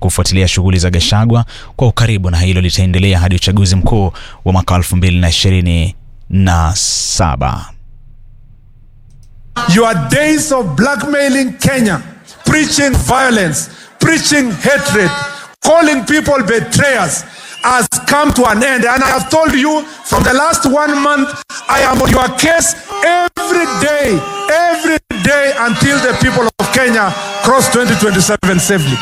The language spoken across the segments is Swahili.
kufuatilia shughuli za Gachagua kwa ukaribu, na hilo litaendelea hadi uchaguzi mkuu wa mwaka 2027. Your days of blackmailing Kenya, preaching violence, preaching hatred, calling people betrayers has come to an end. And I have told you from the last one month, I am on your case every day, every day until the people of Kenya cross 2027 safely.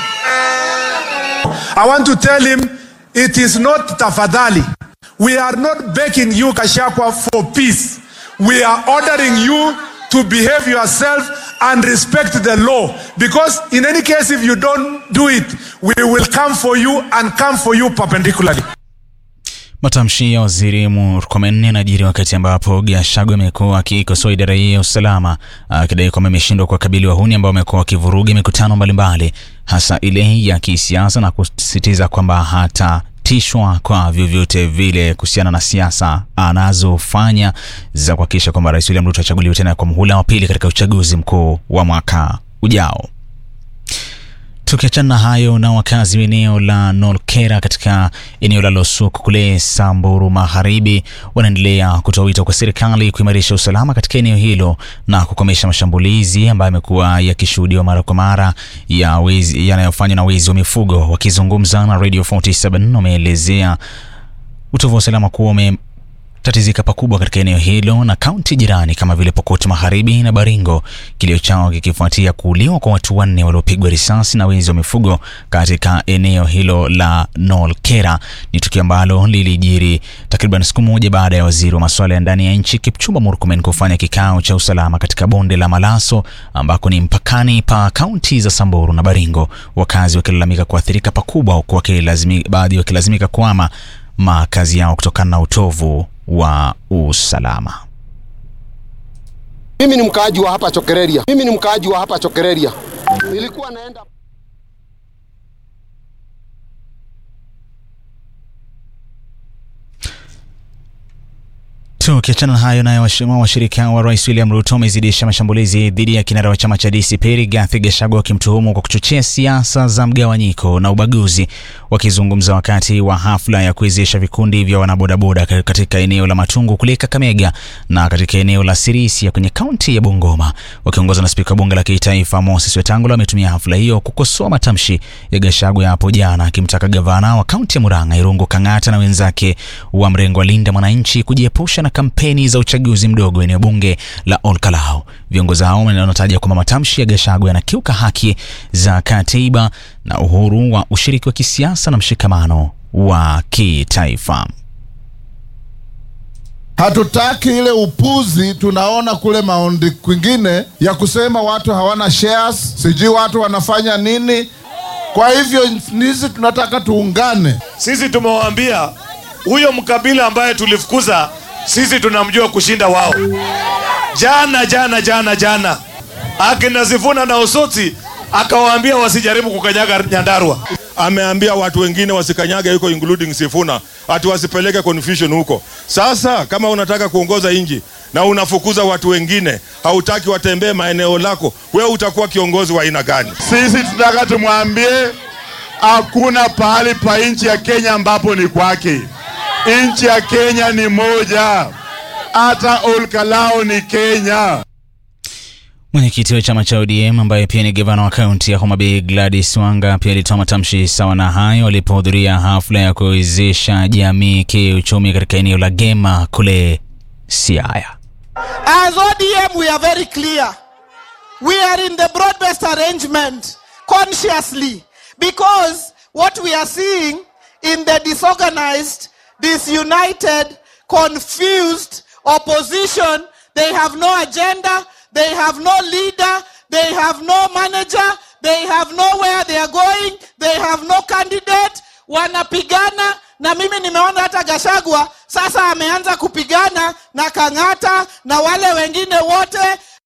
I want to tell him it is not tafadhali. We are not begging you, Kashakwa, for peace. We are ordering you to behave yourself and respect the law. Because in any case, if you don't do it, we will come for you and come for you perpendicularly. Matamshi ya waziri Murkomen yanajiri wakati ambapo Gachagua amekuwa akikosoa idara hii ya usalama akidai kwamba imeshindwa kuwakabili wahuni ambao wamekuwa wakivuruga mikutano mbalimbali hasa ile ya kisiasa na kusisitiza kwamba hatatishwa kwa vyovyote vile kuhusiana na siasa anazofanya za kuhakikisha kwamba Rais William Ruto achaguliwe tena kwa muhula wa pili katika uchaguzi mkuu wa mwaka ujao. Tukiachana na hayo, na wakazi wa eneo la Nolkera katika eneo la Losuk kule Samburu Magharibi wanaendelea kutoa wito kwa serikali kuimarisha usalama katika eneo hilo na kukomesha mashambulizi ambayo yamekuwa yakishuhudiwa mara kwa mara ya wezi yanayofanywa na wezi wa mifugo. Wakizungumza na Radio 47 wameelezea utovu wa usalama kuwa ume tatizika pakubwa katika eneo hilo na kaunti jirani kama vile Pokot Magharibi na Baringo, kilio chao kikifuatia kuuliwa kwa watu wanne waliopigwa risasi na wezi wa mifugo katika eneo hilo la Nolkera. Ni tukio ambalo lilijiri takriban siku moja baada ya waziri wa masuala ya ndani ya nchi Kipchumba Murkomen kufanya kikao cha usalama katika bonde la Malaso ambako ni mpakani pa kaunti za Samburu na Baringo, wakazi wakilalamika kuathirika pakubwa, huku baadhi wakilazimika kuama makazi yao kutokana na utovu wa usalama. Mimi ni mkaaji wa hapa Chokereria. Mimi ni mkaaji wa hapa Chokereria. Nilikuwa naenda Tukiachana na hayo, nayo washirika wa rais William Ruto wamezidisha mashambulizi dhidi ya kinara wa chama cha DCP Rigathi Gachagua wakimtuhumu kwa kuchochea siasa za mgawanyiko na ubaguzi. Wakizungumza wakati wa hafla ya kuwezesha vikundi vya wanabodaboda katika eneo la Matungu kule Kakamega na katika eneo la Sirisia kwenye kaunti ya Bungoma, wakiongozwa na spika wa bunge la kitaifa Moses Wetangula, wametumia hafla hiyo kukosoa matamshi ya Gachagua hapo jana, akimtaka gavana wa kaunti ya Murang'a Irungu Kang'ata na wenzake wa mrengo wa Linda Mwananchi kujiepusha na kampeni za uchaguzi mdogo eneo bunge la Olkalau. Viongozi hao wanataja kwamba matamshi ya Gachagua yanakiuka haki za katiba na uhuru wa ushiriki wa kisiasa na mshikamano wa kitaifa. Hatutaki ile upuzi tunaona kule maondi kwingine ya kusema watu hawana shares, sijui watu wanafanya nini. Kwa hivyo sisi tunataka tuungane. Sisi tumewaambia huyo mkabila ambaye tulifukuza sisi tunamjua kushinda wao. Jana jana jana jana akina Sifuna na Osoti akawaambia wasijaribu kukanyaga Nyandarua. Ameambia watu wengine wasikanyage huko, including Sifuna, ati wasipeleke confusion huko. Sasa kama unataka kuongoza nchi na unafukuza watu wengine, hautaki watembee maeneo lako, wewe utakuwa kiongozi wa aina gani? Sisi tunataka tumwambie hakuna pahali pa nchi ya Kenya ambapo ni kwake. Nchi ya Kenya ni moja, hata Olkalao ni Kenya. Mwenyekiti wa chama cha ODM ambaye pia ni gavana wa kaunti ya Homa Bay Gladys Wanga pia alitoa matamshi sawa na hayo alipohudhuria hafla ya kuwezesha jamii kiuchumi katika eneo la Gema kule Siaya. As ODM we are very clear. We are in the broad-based arrangement consciously because what we are seeing in the disorganized disunited, confused opposition. They have no agenda, they have no leader, they have no manager, they have nowhere they are going, they have no candidate. Wanapigana na mimi nimeona hata Gachagua sasa ameanza kupigana na Kang'ata na wale wengine wote.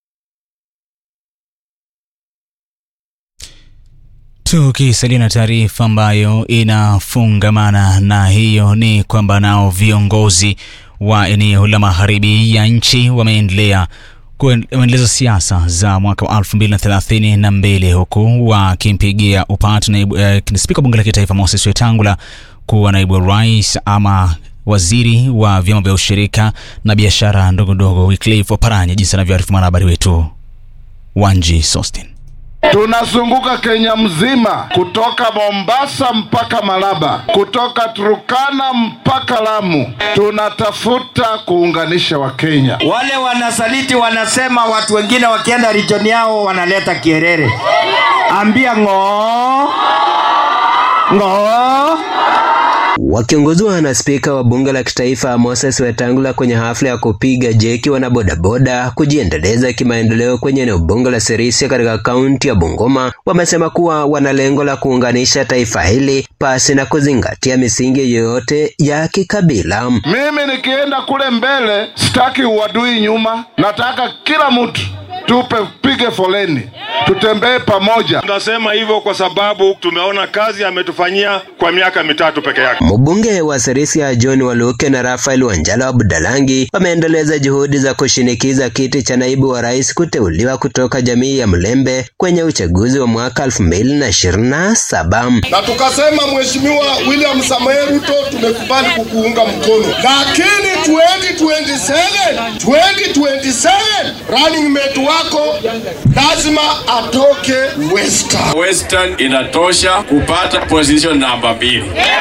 Tukisalia na taarifa ambayo inafungamana na hiyo ni kwamba nao viongozi wa eneo la magharibi ya nchi wameendelea kuendeleza siasa za mwaka wa 2032 huku wakimpigia upatu naibu eh, spika wa bunge la kitaifa Moses Wetangula kuwa naibu wa rais ama waziri wa vyama vya ushirika na biashara ndogo ndogo Wycliffe Oparanya, jinsi anavyoarifu mwanahabari wetu Wanji Sostin. Tunazunguka Kenya mzima kutoka Mombasa mpaka Malaba, kutoka Turukana mpaka Lamu. Tunatafuta kuunganisha Wakenya. Wale wanasaliti wanasema watu wengine wakienda region yao wanaleta kierere. Ambia ng'oo ng'oo. Wakiongozwa na spika wa bunge la kitaifa Moses Wetangula kwenye hafla ya kupiga jeki wanabodaboda kujiendeleza kimaendeleo kwenye eneo bunge la Sirisia katika kaunti ya Bungoma, wamesema kuwa wana lengo la kuunganisha taifa hili pasi na kuzingatia misingi yoyote ya kikabila. Mimi nikienda kule mbele, sitaki uadui nyuma, nataka kila mtu tupe pige foleni, tutembee pamoja. Tunasema hivyo kwa sababu tumeona kazi ametufanyia kwa miaka mitatu peke yake. Mbunge wa Sirisia John Waluke na Rafael Wanjala wa Budalangi wameendeleza juhudi za kushinikiza kiti cha naibu wa rais kuteuliwa kutoka jamii ya Mlembe kwenye uchaguzi wa mwaka 2027. na tukasema Mheshimiwa William Samoei Ruto tumekubali kukuunga mkono, lakini 2027 2027 running mate wako lazima atoke Western. Western inatosha kupata position namba mbili,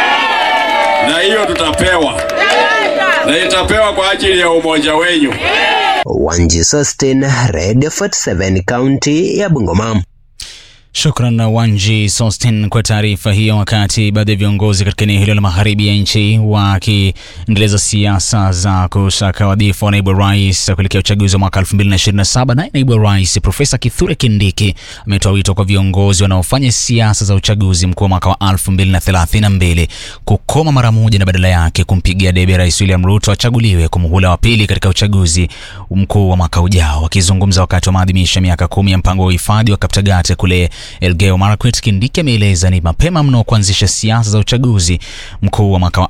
na hiyo tutapewa, na itapewa kwa ajili ya umoja wenyu. Wanji Sostin, Radio 47, kaunti ya Bungoma. Shukran Wanji Sostin kwa taarifa hiyo. Wakati baadhi ya viongozi katika eneo hilo la magharibi ya nchi wakiendeleza siasa za kusaka wadhifa wa naibu wa rais kuelekea uchaguzi wa mwaka 2027, naye naibu wa rais Profesa Kithure Kindiki ametoa wito kwa viongozi wanaofanya siasa za uchaguzi mkuu wa mwaka wa 2032 kukoma mara moja na badala yake kumpigia debe Rais William Ruto achaguliwe kwa muhula wa pili katika uchaguzi mkuu wa mwaka ujao. Wakizungumza wakati wa maadhimisho ya miaka kumi ya mpango wa uhifadhi wa Kaptagat kule Elgeyo Marakwet, Kindiki ameeleza ni mapema mno kuanzisha siasa za uchaguzi mkuu wa mwaka wa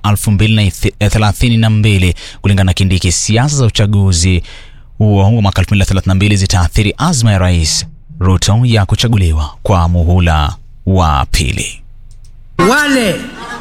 2032. Kulingana na Kindiki, siasa za uchaguzi huo wa mwaka 2032 zitaathiri azma ya Rais Ruto ya kuchaguliwa kwa muhula wa pili. Wale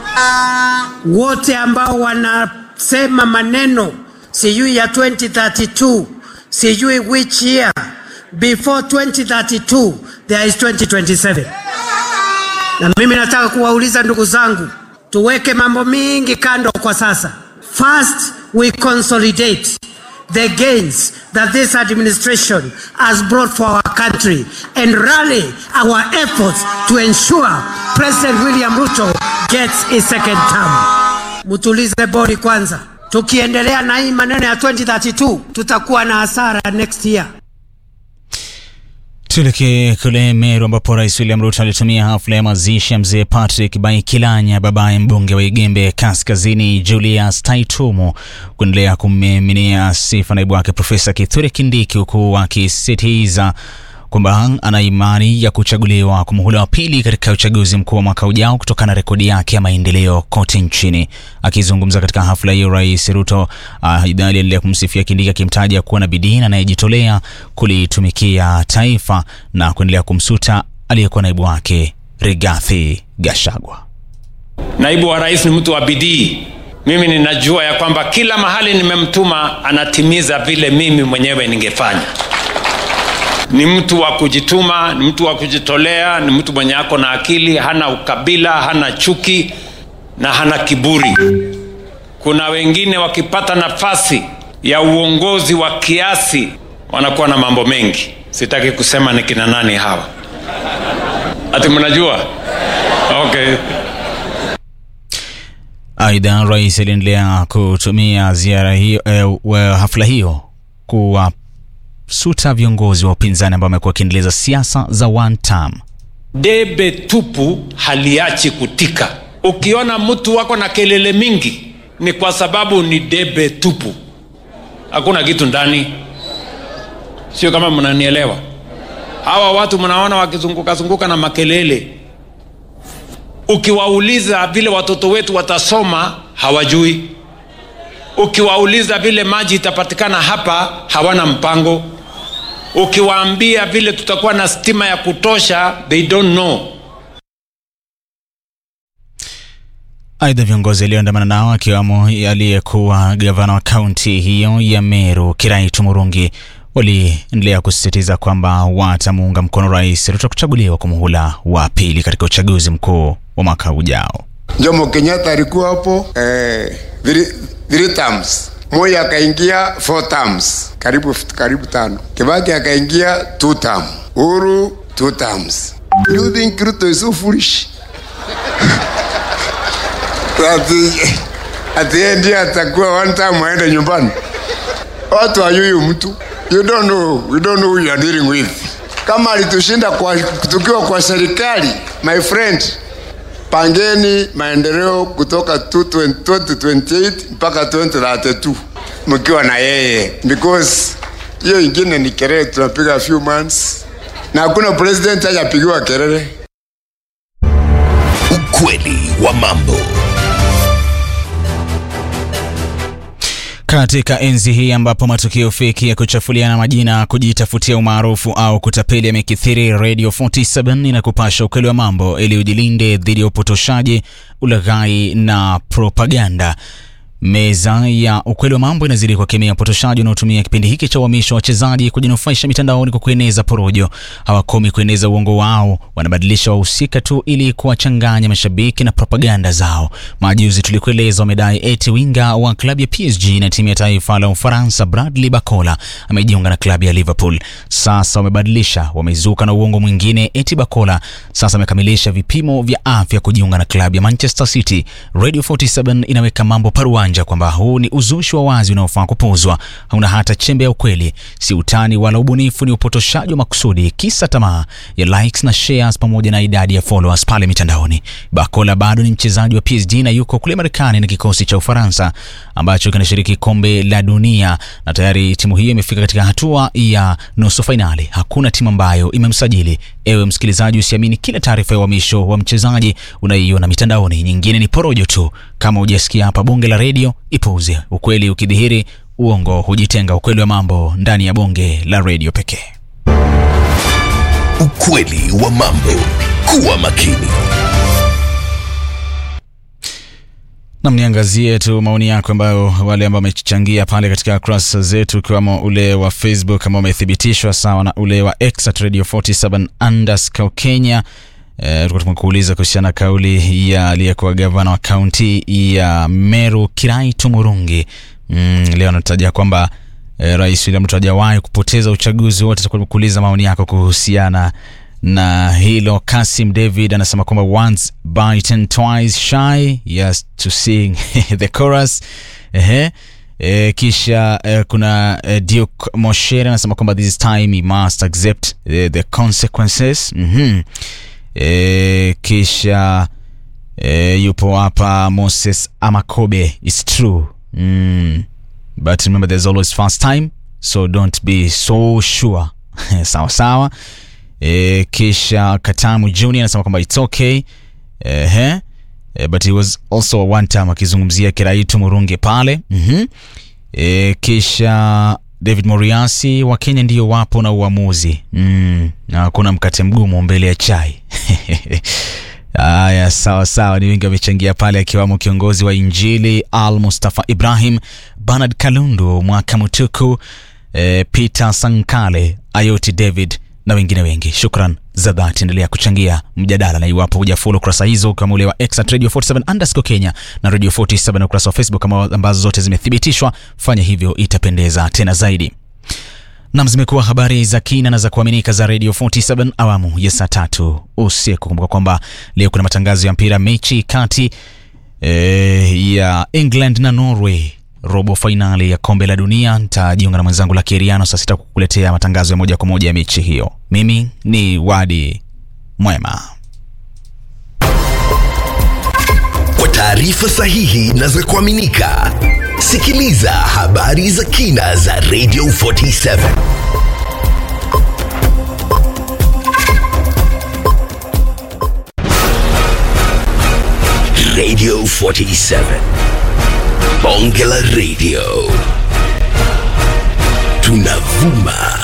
wote ambao wanasema maneno sijui ya 2032 sijui which year before 2032 there is 2027 na mimi nataka kuwauliza ndugu zangu tuweke mambo mingi kando kwa sasa first we consolidate the gains that this administration has brought for our country and rally our efforts to ensure president william ruto gets a second term mtulize bodi kwanza tukiendelea na hii maneno ya 2032 tutakuwa na hasara next year Tuelekee kule Meru ambapo Rais William Ruto alitumia hafla ya mazishi ya mzee Patrick Baikilanya, babaye mbunge wa Igembe Kaskazini Julius Taitumu, kuendelea kummiminia sifa naibu wake Profesa Kithure Kindiki, huku akisisitiza kwamba ana imani ya kuchaguliwa kwa muhula wa pili katika uchaguzi mkuu wa mwaka ujao kutokana na rekodi yake ya maendeleo kote nchini. Akizungumza katika hafla hiyo, Rais Ruto aidha aliendelea kumsifia Kindiki akimtaja kuwa na bidii na anayejitolea kulitumikia taifa na kuendelea kumsuta aliyekuwa naibu wake Rigathi Gachagua. Naibu wa rais ni mtu wa bidii. Mimi ninajua ya kwamba kila mahali nimemtuma anatimiza vile mimi mwenyewe ningefanya ni mtu wa kujituma, ni mtu wa kujitolea, ni mtu mwenye ako na akili, hana ukabila, hana chuki na hana kiburi. Kuna wengine wakipata nafasi ya uongozi wa kiasi wanakuwa na mambo mengi. Sitaki kusema ni kina nani hawa, ati mnajua? Okay. Aidha, rais aliendelea kutumia ziara hiyo, eh, hafla hiyo kuwa suta viongozi wa upinzani ambao wamekuwa wakiendeleza siasa za one term. Debe tupu haliachi kutika. Ukiona mtu wako na kelele mingi, ni kwa sababu ni debe tupu, hakuna kitu ndani. Sio kama mnanielewa? Hawa watu mnaona wakizunguka zunguka na makelele, ukiwauliza vile watoto wetu watasoma, hawajui. Ukiwauliza vile maji itapatikana hapa, hawana mpango ukiwaambia vile tutakuwa na stima ya kutosha they don't know Aidha, viongozi walioandamana nao akiwamo aliyekuwa gavana wa kaunti hiyo ya Meru Kiraitu Murungi waliendelea kusisitiza kwamba watamuunga mkono Rais Ruto kuchaguliwa kwa muhula wa pili katika uchaguzi mkuu wa mwaka ujao. Jomo Kenyatta alikuwa hapo eh, three, three terms. Moi akaingia four terms, karibu karibu tano. Kibaki akaingia two term. Uhuru two terms. Do you think Ruto is so foolish? ati ati yeye ndiye atakuwa one time aende nyumbani. Watu hayuyu mtu. You don't know, we don't know who you are dealing with. Kama alitushinda kwa tukiwa kwa serikali, my friend, pangeni maendeleo kutoka 2028 mpaka 2032 mkiwa na yeye, because hiyo ingine ni kelele tunapiga few months, na hakuna president hajapigiwa kelele. Ukweli wa mambo. Katika enzi hii ambapo matukio feki ya kuchafuliana majina, kujitafutia umaarufu au kutapeli yamekithiri, Radio 47 inakupasha ukweli wa mambo ili ujilinde dhidi ya upotoshaji, ulaghai na propaganda. Meza ya ukweli wa mambo inazidi kuwakemea upotoshaji unaotumia kipindi hiki cha uhamisho wa wachezaji kujinufaisha mitandaoni kwa kueneza porojo. Hawakomi kueneza uongo wao, wanabadilisha wahusika tu ili kuwachanganya mashabiki na propaganda zao. Majuzi tulikueleza wamedai eti winga wa klabu ya PSG na timu ya taifa la Ufaransa Bradley Bacola amejiunga na klabu ya Liverpool. Sasa wamebadilisha, wamezuka na uongo mwingine eti Bacola sasa amekamilisha vipimo vya afya kujiunga na klabu ya Manchester City. Radio 47 inaweka mambo paruanja kwamba huu ni uzushi wa wazi unaofaa kupuuzwa, hauna hata chembe ya ukweli, si utani wala ubunifu, ni upotoshaji wa makusudi, kisa tamaa ya likes na shares pamoja na idadi ya followers pale mitandaoni. Bakola bado ni mchezaji wa PSG na yuko kule Marekani na kikosi cha Ufaransa ambacho kinashiriki kombe la dunia, na tayari timu hiyo imefika katika hatua ya nusu fainali. Hakuna timu ambayo imemsajili. Ewe msikilizaji, usiamini kila taarifa ya uhamisho wa mchezaji unaiona mitandaoni, nyingine ni porojo tu. Kama hujasikia hapa bonge la redio, ipuuze. Ukweli ukidhihiri, uongo hujitenga. Ukweli wa mambo ndani ya bonge la redio pekee. Ukweli wa mambo. Kuwa makini. Nam, niangazie tu maoni yako ambayo wale ambao wamechangia pale katika kurasa zetu, ukiwamo ule wa Facebook ambao umethibitishwa sawa na ule wa X at Radio 47 underscore Kenya. E, tulikuwa tumekuuliza kuhusiana na kauli ya aliyekuwa gavana wa kaunti ya Meru Kiraitu Murungi. Mm, leo anataja kwamba e, Rais William Ruto hajawahi kupoteza uchaguzi wote. Tulikuwa tumekuuliza maoni yako kuhusiana na hilo. Kasim David anasema kwamba once bitten twice shy yes to sing the chorus. Ehe. E, kisha e, kuna e, Duke Moshere anasema kwamba this time he must accept the, the consequences. mm-hmm. E, kisha e, yupo hapa Moses Amakobe it's true mm. but remember there's always first time so don't be so sure sawa sawa e, kisha Katamu Junior anasema kwamba it's okay ehe e, but he was also one time akizungumzia Kiraitu Murungi pale mm-hmm. e, kisha David Moriasi wa Kenya ndiyo wapo na uamuzi mm, na hakuna mkate mgumu mbele ya chai Aya, sawa sawa, ni wengi wamechangia pale, akiwamo kiongozi wa Injili Al Mustafa Ibrahim, Bernard Kalundu, Mwaka Mutuku, e, Peter Sankale, Ayoti David na wengine wengi. Shukran za dhati, endelea kuchangia mjadala, na iwapo hujafollow kurasa hizo kama ule wa X at Radio 47 underscore Kenya na Radio 47 na ukurasa wa Facebook ambazo zote zimethibitishwa, fanya hivyo, itapendeza tena zaidi. Nam, zimekuwa habari za kina na za kuaminika za Radio 47 awamu ya saa tatu usiku. Kumbuka kwamba leo kuna matangazo ya mpira, mechi kati e, ya England na Norway robo fainali ya kombe la dunia. Nitajiunga na mwenzangu la Keriano saa sita kukuletea matangazo ya moja kwa moja ya mechi hiyo. Mimi ni Wadi Mwema. Kwa taarifa sahihi na za kuaminika, sikiliza habari za kina za Radio 47 Radio 47 Bonge la Radio tunavuma